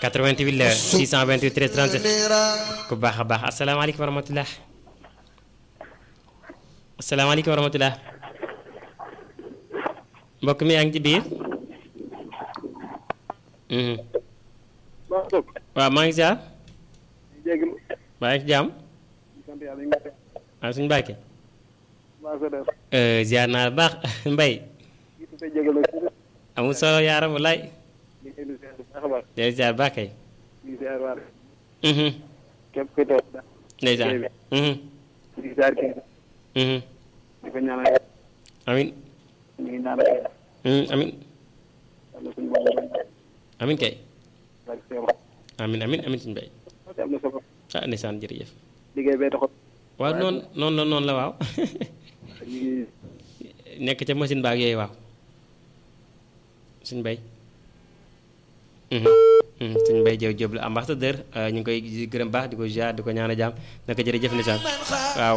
88 la 628 13 37 ku baax a baax asalaamaaleykum wa rahmatulah asalaamaaleykum wa rahmatulah mbokk mi yaa ngi ci biir. Mhm. waaw maa ngi ziar jégalu maa ngi ci jàmm sant yàlla ñu ngi koy ah suñu bàkke waa sa def ziar naa la baax mbay ñu ngi koy jégalu amul solo yaaram walaay ñu ngi indi ziar bu baax a baax day ziar baax kay ñu ngi ziar waar Mhm. képp kuy toog da ndeysaan Mhm. ñu ngi ziar kii Mhm. di ko ñaanal amin ñu ngi ñaanal Mhm. amin yàlla suñu borom amin kay ak seex amin amin amin suñu mbay am na solo ah ndeysaan jërëjëf liggéey bee taxoon waaw noonu noonu la noonu la waaw ñu ngi nekk ca machine baag yooyu waaw suñ bay suñ bay jëw jëb la ambassadeur ñu ngi koy gërëm baax di ko ziar di ko ñaan a jaam naka jërëjëf ndeysaan waaw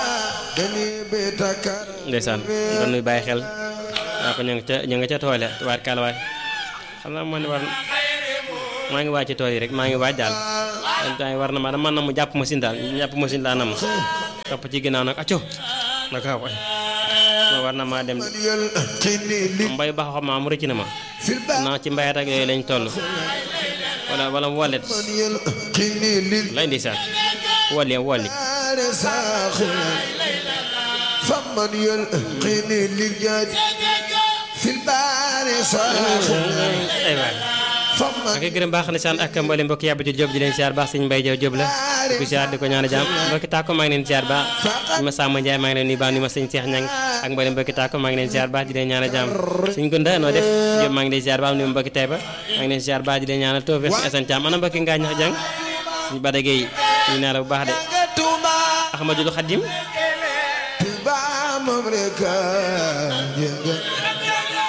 ndeysaan doon nuy bàyyi xel waaw ko ña nga ca ña nga ca toole waat kaala waay xam naa man war maa ngi waaj ci tool yi rek maa ngi waaj daal en temps yi war na ma dama na mu jàpp machine daal jàpp machine laa nam topp ci ginnaaw nag acco naka waay ma war na maa dem mbay baax xam maa mu rëcc na ma naa ci mbayat ak yooyu lañ toll wala wala wallet lay ndeysaan wolli wolli فمن يلقيني للجاج في البار صاخر ay waay فمن ak gërëm baax na saan ak mboolem mbokk yàbbati Jóob di leen siyaar baax sëñ Mbay Jaw Jóob la di ko siyaar di ko ñaan a jàmm mbokki tàkko maa ngi leen siyaar baax ñu ma Samba Njaay maa ngi leen nuyu baax ni ma sëñ Seex Ñang ak mboolem mbokki tàkko maa ngi leen siyaar baax di leen ñaan a jàmm sëñ Gunda noo def Jóob maa ngi leen siyaar baax ni ma mbokki Tayba maa ngi leen siyaar baax di leen ñaanal tawfeex si Asan Caam ana mbokki ngaa ñax jàng suñu Bada Géey ñu naa la bu baax de توبا Ahmadul Xadim توبا ممركا